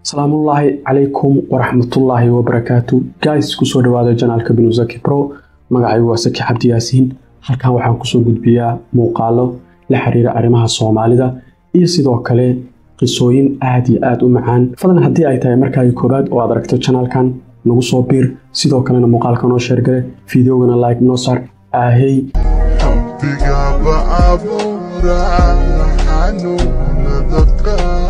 salaamullaahi calaykum waraxmatullaahi wabarakaatu guys kusoo dhawaada janaalka binusaki pro magacaygu waa saki cabdi yaasiin halkan waxaan kusoo gudbiyaa muuqaalo la xiriira arrimaha soomaalida iyo sidoo kale qisooyin aad iyo aad u macaan fadlan haddii ay tahay markaagi koowaad oo aad aragto janaalkan nagu soo biir sidoo kalena muuqaalka noo sheergale fideogana like noo saar aahey Rabbigaaba abuuraa xanuuna dadka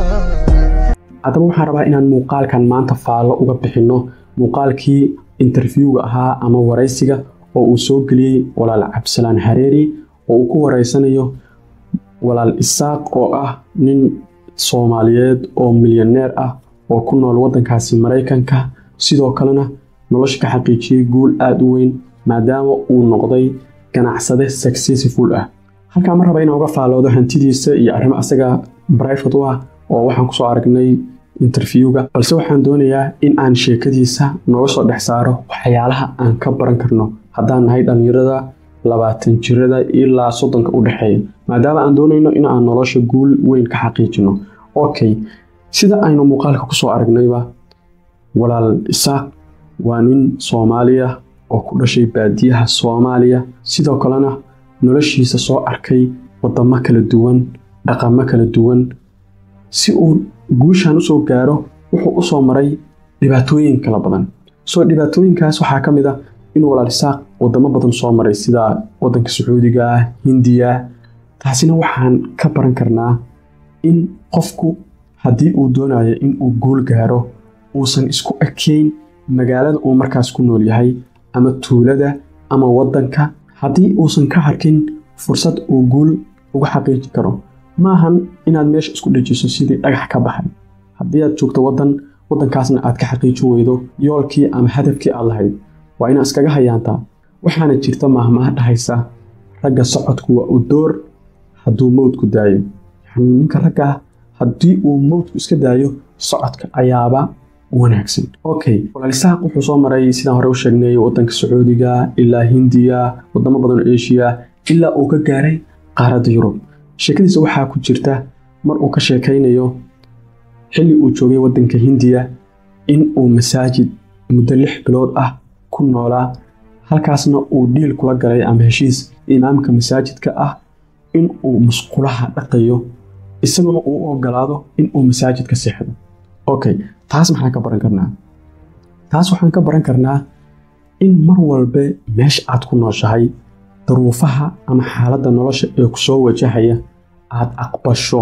haddaba waxaan rabaa inaan muuqaalkan maanta faallo uga bixinno muuqaalkii interviewga ahaa ama waraysiga oo uu soo geliyey walaal cabdisalaan hareeri oo uu ku waraysanayo walaal isaaq oo ah nin soomaaliyeed oo milyaneer ah oo ku nool waddankaasi maraykanka sidoo kalena nolosha ka xaqiijiyey guul aada u weyn maadaama uu noqday ganacsade successful ah halkaa ma raba inaan uga faalloodo hantidiisa iyo arrimo asaga brivate u ah oo waxaan kusoo aragnay interviewga balse waxaan doonayaa in aan sheekadiisa nooga soo dhex saaro waxyaalaha aan ka baran karno haddaan nahay dhallinyarada labaatan jirada ilaa soddonka u dhexeeya maadaama aan doonayno in aan nolosha guul weyn ka xaqiijino okay sida aynu muuqaalka kusoo aragnayba walaal isaaq waa nin soomaaliya oo ku dhashay baadiyaha soomaaliya sidoo kalena noloshiisa soo arkay wadamo kala duwan dhaqamo kala duwan si uu guushan usoo gaaro wuxuu usoo maray dhibaatooyin kala badan soo dhibaatooyinkaas waxaa ka mid ah inuu walaal isaaq wadamo badan soo maray sida wadanka sacuudiga hindiya taasina waxaan ka baran karnaa in qofku haddii uu doonayo in uu guul gaaro uusan isku ekeyn magaalada uu markaas ku nool yahay ama tuulada ama wadanka haddii uusan ka arkin fursad uu guul uga xaqiiji karo maahan inaad meesha isku dhejiso sidii dhagax ka baxay haddii aad joogto wadan wadankaasna aad ka xaqiijin weydo yoolkii ama hadafkii aad lahayd waa inaad iskaga hayaantaa waxaana jirta maahmaha dhahaysa ragga socodku waa u door hadduu mowdku daayo yacnii ninka ragga haddii uu mowdku iska daayo socodka ayaaba wanaagsan okay walaalisaaq wuxuu soo maray sidaan hore u sheegnay wadanka sacuudiga ilaa hindiya wadamo badan oo eshiya ilaa uu ka gaaray qaaradda yurub sheekadiisa waxaa ku jirta mar uu ka sheekaynayo xilli uu joogay waddanka hindiya in uu masaajid muddo lix bilood ah ku noolaa halkaasna uu dhiil kula galay ama heshiis imaamka masaajidka ah in uu musqulaha dhaqayo isaguna uu u ogolaado in uu masaajidka seexdo okay taas maxaan ka baran karnaa taas waxaan ka baran karnaa in mar walbe meesha aad ku nooshahay daruufaha ama xaaladda nolosha ee ku soo wajahaya aad aqbasho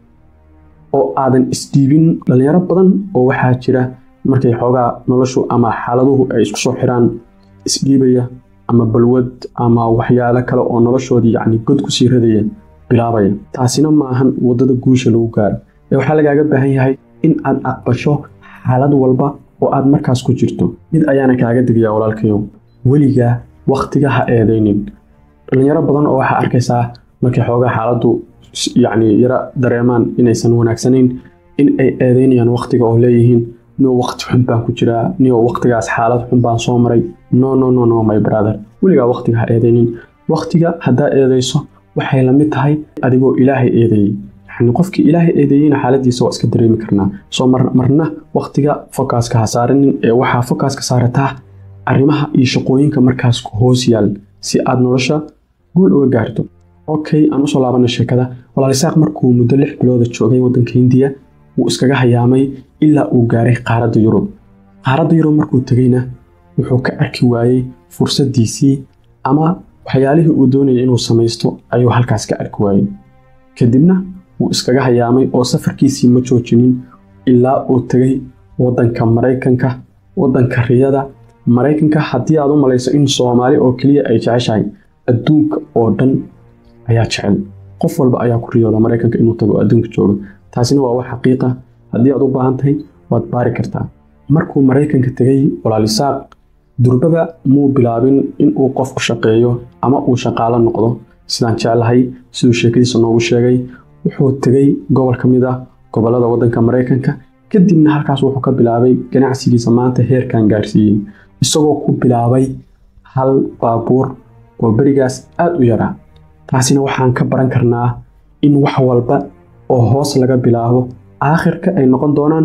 oo aadan isdhiibin dhallinyaro badan oo waxaa jira markay xoogaa noloshu ama xaaladuhu ay isku soo xiraan isdhiibaya ama balwad ama waxyaalo kale oo noloshoodii yacni god kusii radaya bilaabaya taasina maahan waddada guusha lagu gaaro ee waxaa lagaaga baahan yahay in aad aqbasho xaalad walba oo aad markaas ku jirto mid ayaana kaaga digayaa walaalkayow weligaa wakhtiga ha eedaynin dhalinyaro badan oo waxaa arkaysaa markay xoogaa xaaladdu yacni yara dareemaan inaysan wanaagsanayn in ay eedeynayaan wakhtiga oo leeyihiin nio wakhti xun baan ku jiraa nio wakhtigaas xaalad xun baan soo maray no no no no my brother weligaa wakhtiga ha eedaynin wakhtiga haddaa eedayso waxay la mid tahay adigoo ilaahay eedeeyey yacni qofkii ilaahay eedeeyeyna xaaladiisa waa iska dareemi karnaa soo marna wakhtiga fokaska ha saaranin ee waxaa fokaska saarataa arrimaha iyo shaqooyinka markaas ku hoos yaal si aad nolosha guul uga gaarto okay aan usoo laabana sheekada walaalisaaq markuu muddo lix bilooda joogay waddanka hindiya wuu iskaga hayaamay ilaa uu gaaray qaaradda yurub qaaradda yurub markuu tegeyna wuxuu ka arki waayey fursaddiisii ama waxyaalihii uu doonayay inuu samaysto ayuu halkaas ka arki waayey kadibna wuu iskaga hayaamay oo safarkiisii ma joojinin ilaa uu tegey waddanka maraykanka waddanka riyada maraykanka haddii aad u malayso in soomaali oo keliya ay jeceshahay adduunka oo dhan ayaa jecel qof walba ayaa ku riyooda maraykanka inuu tago adduunka joogo taasina waa wax xaqiiqa haddii aad u baahan tahay waad baari kartaa markuu maraykanka tegey walaalisaaq durbaba muu bilaabin inuu qof u shaqeeyo ama uu shaqaalo noqdo sidaan jeclahay siduu sheekadiisa noogu sheegay wuxuu tegey gobol ka mid ah gobollada waddanka maraykanka kadibna halkaas wuxuu ka bilaabay ganacsigiisa maanta heerkan gaarsiiyey isagoo ku bilaabay hal baabuur oo berigaas aada u yaraa taasina waxaan ka baran karnaa in wax walba oo hoos laga bilaabo aakhirka ay noqon doonaan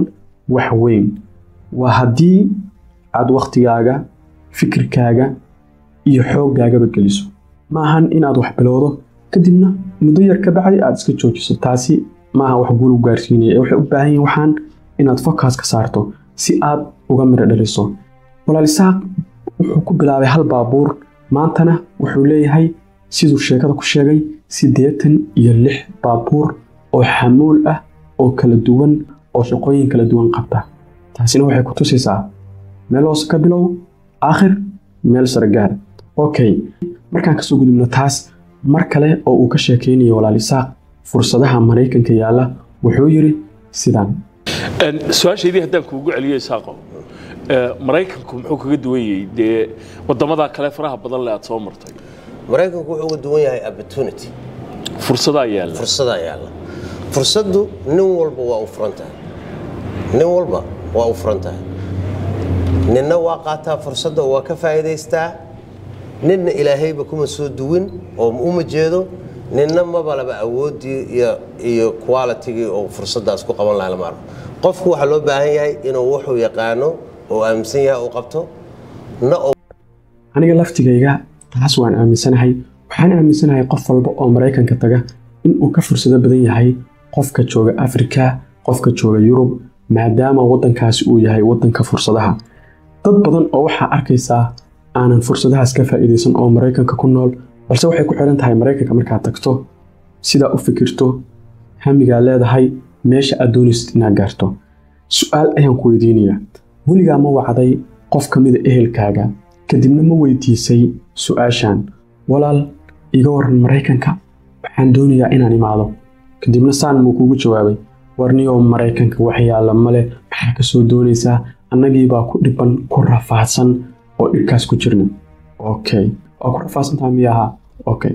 wax weyn waa haddii aad wakhtigaaga fikirkaaga iyo xooggaagaba geliso ma ahan inaad wax bilowdo kadibna muddo yar ka bacdi aad iska joojiso taasi maaha wax guul u gaarsiinaya ee waxay u baahan yihin waxaan inaad fokas ka saarto si aad uga midho dhaliso walaal isaaq wuxuu ku bilaabay hal baabuur maantana wuxuu leeyahay siduu sheekada ku sheegay siddeetan iyo lix baabuur oo xamuul ah oo kala duwan oo shaqooyin kala duwan qabta taasina waxay ku tusaysaa meel hoose ka bilow aakhir meel sare gaar okay markaan kasoo gudubno taas mar kale oo uu ka sheekaynayo walaal isaaq fursadaha maraykanka yaalla wuxuu yidhi sidaan su-aashaydii haddaan kuugu celiyo isaaqo maraykanku muxuu kaga duwan yahay dee wadamada kale faraha badan le aad soo martay maraykanku wuxuu uga duwan yahay opportunity fursadaa yaalla fursadaa yaalla fursaddu nin walba waa u furan tahay nin walba waa u furan tahay ninna waa qaataa fursadda oo waa ka faa'iidaystaa ninna ilaahayba kuma soo duwin oo uma jeedo ninna mabalaba awooddii iyo iyo qualitigii oo fursaddaas ku qaban laha lama arko qofku waxaa loo baahan yahay inuu wuxuu yaqaano oo aaminsan yahay uu qabto na oo aniga laftigayga taas waan aaminsanahay waxaan aaminsanahay qof walba oo maraykanka taga inuu ka fursado badan yahay qofka jooga afrika qofka jooga yurub maadaama waddankaasi uu yahay waddanka fursadaha dad badan oo waxaa arkaysaa aanan fursadahaas ka faa'iidaysan oo maraykanka ku nool balse waxay ku xiran tahay maraykanka markaad tagto sidaa u fikirto hamigaa leedahay meesha aad doonaysid inaad gaarto su-aal ayaan ku weydiinayaa weligaa ma wacday qof ka mida ehelkaaga kadibna ma weydiisay su-aashan walaal iga waran maraykanka waxaan doonayaa inaan imaado kadibna saan muu kuugu jawaabay warniyoo maraykanka wax yaalla male maxaa ka soo doonaysaa annagiibaa ku dhiban ku rafaadsan oo dhibkaas ku jirna okay waa ku rafaadsantaha miya ahaa okay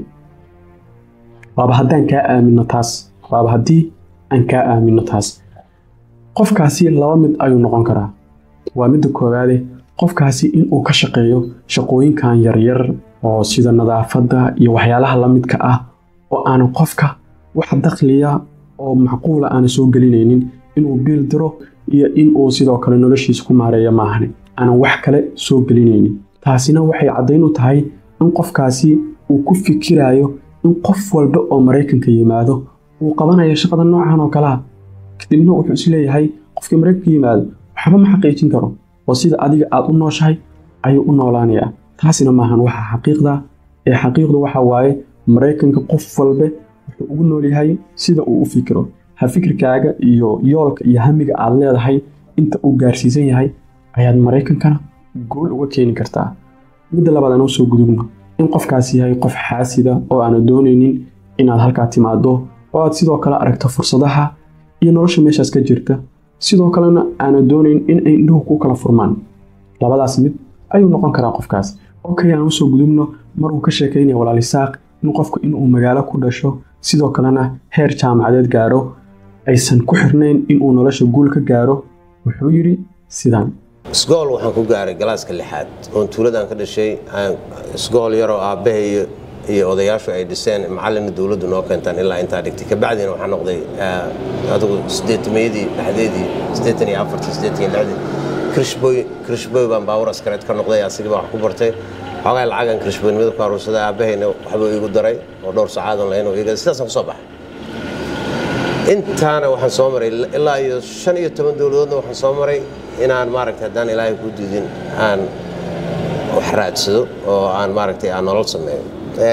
waaba haddaan kaa aamino taas waaba haddii aan kaa aamino taas qofkaasi laba mid ayuu noqon karaa waa midda koowaade qofkaasi inuu ka shaqeeyo shaqooyinkan yaryar oo sida nadaafadda iyo waxyaalaha la midka ah oo aanan qofka wax dakhliya oo macquula aanan soo gelinaynin inuu biil diro iyo inuu sidoo kale noloshiisa ku maareeyo maahane aanan wax kale soo gelinaynin taasina waxay caddayn u tahay in qofkaasi uu ku fikirayo in qof walba oo maraykanka yimaado uu qabanayo shaqada noocan oo kalea kadibna wuxuu isleeyahay qofkii maraykanka yimaado waxba ma xaqiijin karo oo sida adiga aad u nooshahay ayuu u noolaanayaa taasina maahan waxa xaqiiqda ee xaqiiqdu waxa waaye maraykanka qof walbe wuxuu ugu nool yahay sida uu u fikiro ha fikirkaaga iyo yoolka iyo hamiga aad leedahay inta uu gaarsiisan yahay ayaad maraykankana guul uga keeni kartaa midda labaad aan usoo gudubno in qofkaasi yahay qof xaasida oo aana doonaynin inaad halkaa timaado oo aad sidoo kale aragto fursadaha iyo nolosha meeshaas ka jirta sidoo kalena aana doonayn in ay indhuhu ku kala furmaan labadaas mid ayuu noqon karaa qofkaas okay aan usoo gudubno maruu ka sheekaynaya walaalisaaq in qofku inuu magaalo ku dhasho sidoo kalena heer jaamacadeed gaaro aysan ku xirnayn inuu nolosha guul ka gaaro wuxuu yidhi sidaan isgool waxaan ku gaaray galaaska lixaad oon tuuladan ka dhashay isgool yaroo aabbahay iyo odayaashu ay dhiseen macalina dowladdu noo keentaan ilaa intaa dhigtay kabacdina waxaa noqday adigu sideetamayadii dhexdeedii siddeetan iyo afartii siddeetan iyo lixdii krishboy krishboy baan baawur askareed ka noqday asigii baa wax ku bartay xoogaa lacagan krishboynimada ku aruursaday aabbahayna waxbuu iigu daray oo dhowr saacaadon lahayn oo iiga sidaasaan ku soo baxay intaana waxaan soo maray ilaa iyo shan iyo toban dowladoodna waxaan soo maray inaan maaragtay haddaan ilaahay ku diidin aan wax raadsado oo aan maaragtay aan nolol sameeyo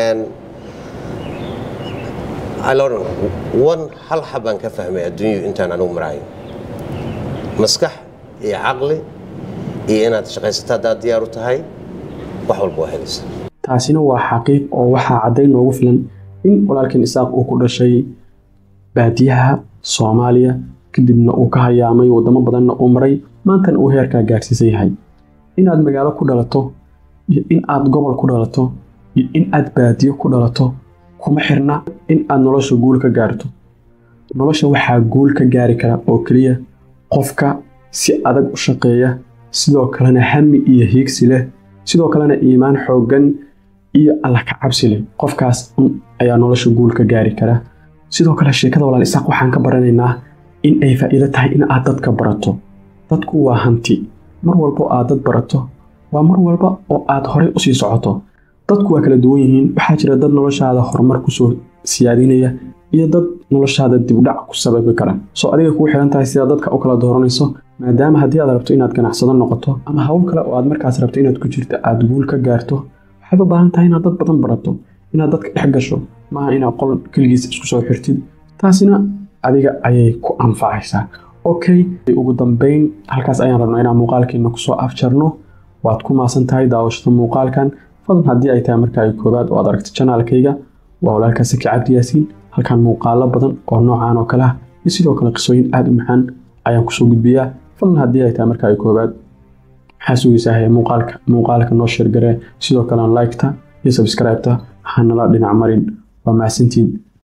alodhan wan hal xabaan ka fahmay adduunyu intaan anigu maraayo maskax iyo caqli iyo inaad shaqaysato haddaad diyaar u tahay wax walba waa helaysa taasina waa xaqiiq oo waxaa caddayn noogu filan in walaalkan isaaq uu ku dhashay baadiyaha soomaaliya kadibna uu ka hayaamay waddamo badanna uu maray maantana uu heerkaa gaarsiisan yahay inaad magaalo ku dhalato iyo in aad gobol ku dhalato iyo in aad baadiyo ku dhalato kuma xirna in aad nolosha guul ka gaarto nolosha waxaa guul ka gaari kara oo keliya qofka si adag u shaqeeya sidoo kalena hami iyo hiigsi leh sidoo kalena iimaan xooggan iyo alla ka cabsi leh qofkaas un ayaa nolosha guul ka gaari kara sidoo kale sheekada walaal isaaq waxaan ka baranaynaa in ay faa'iido tahay in aad dadka barato dadku waa hanti mar walbo aad dad barato waa mar walba oo aad horey usii socoto dadku waa kala duwan yihiin waxaa jira dad noloshaada horumar kusoo siyaadinaya iyo dad noloshaada dibdhac ku sababi kara soo adiga kuu xiran tahay sidaa dadka u kala dooranayso maadaama haddii aad rabto inaad ganacsado noqoto ama hawl kale oo aad markaas rabto inaad ku jirto aad guul ka gaarto waxaad u baahan tahay inaad dad badan barato inaad dadka dhex gasho maaha inaad qol keligiis isku soo xirtid taasina adiga ayay ku anfacaysaa okay ugu dambeyn halkaas ayaan rabnaa inaan muuqaalkeena kusoo afjarno waad ku maasan tahay daawashada muuqaalkan fadlan haddii ay tahay marka ay koobaad oo aad aragto janaalkayga waa walaalkaa saki cabdi yaasiin halkan muuqaalo badan oo noocaan oo kale ah iyo sidoo kale qisooyin aada u macaan ayaan kusoo gudbiyaa fadlan haddii ay tahay marka ay koobaad maxaa sugaysaa hee muuqaalka muuqaalka noo sheergaree sidoo kale liketa iyo subscribe-ta hanala dhinac marin waa mahadsantiin